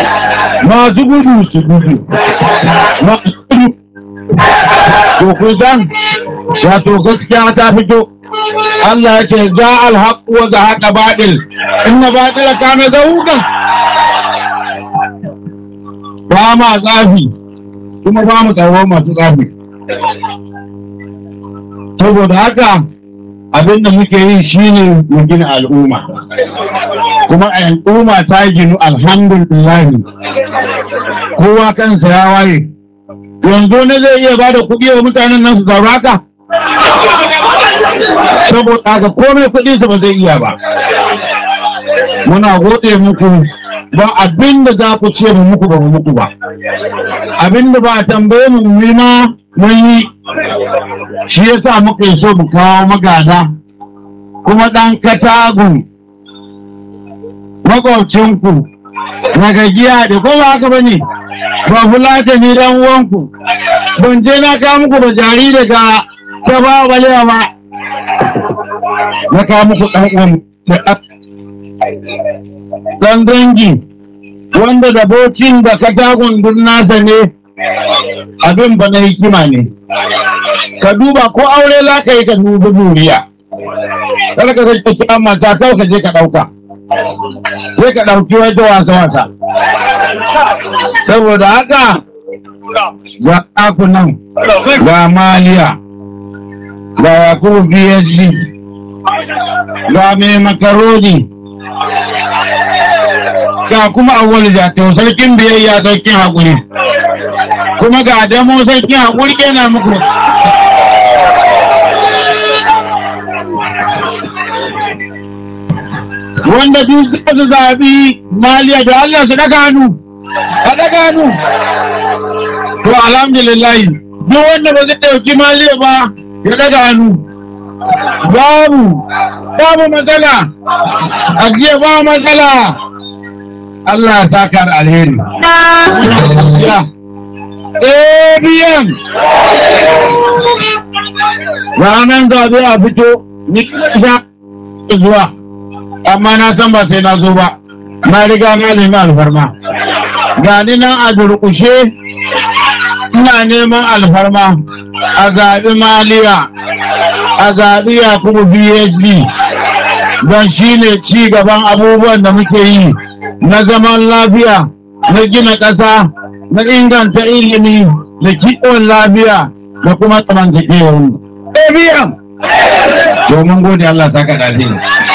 masu gudu su gudu masu gudu to kun san wato gaskiya ta fito Allah ya ce za alhaq wa za haqa baɗil inna baɗila kana zahuqan ba ma tsafi kuma ba mu tsaro masu tsafi saboda haka abin da muke yi shine mu gina al'umma kuma al'umma ta ginu alhamdulillah kowa kansa ya waye yanzu ne zai iya bada kuɗi wa mutanen nan su sauraka saboda haka komai kuɗi su ba zai iya ba muna gode muku ba abin da za ku ce mu muku ba mu muku ba abin da ba a tambaye mu mu yi ma mun yi shi yasa muka yi so mu kawo magada kuma ɗan katagun makwabcinku na gajiya da ko ba haka ba ne ba fulata ni dan uwanku ban je na kawo muku da jari daga ta ba balewa ba na kawo muku ɗan uwan dan dangi wanda da bocin da katagun duk nasa ne abin ba na hikima ne ka duba ko aure za ka yi ka dubi duniya kada ka zai kira mata kawai ka je ka ɗauka sai ka ɗauki wata wasa wasa saboda haka ga ɗakunan ga maliya ga yakubu phd ga mai makaroni ga kuma awwal jatau sarkin biyayya sarkin haƙuri kuma ga damo sarkin haƙuri yana muku wanda duk za su zaɓi maliya da Allah su daga hannu a daga hannu to alhamdulillah duk wanda ba zai ɗauki maliya ba ya daga hannu babu babu matsala a jiya ba matsala Allah ya saka da alheri ABM ranar zaɓe a fito ni sha zuwa amma na san ba sai na zo ba na riga na nemi alfarma ga ni nan a durƙushe ina neman alfarma a zaɓi maliya a zaɓi yakubu phd don shi ne ci gaban abubuwan da muke yi na zaman lafiya na gina ƙasa na inganta ilimi da kiwon lafiya da kuma tsamantakewar mu. domin gode Allah saka da alheri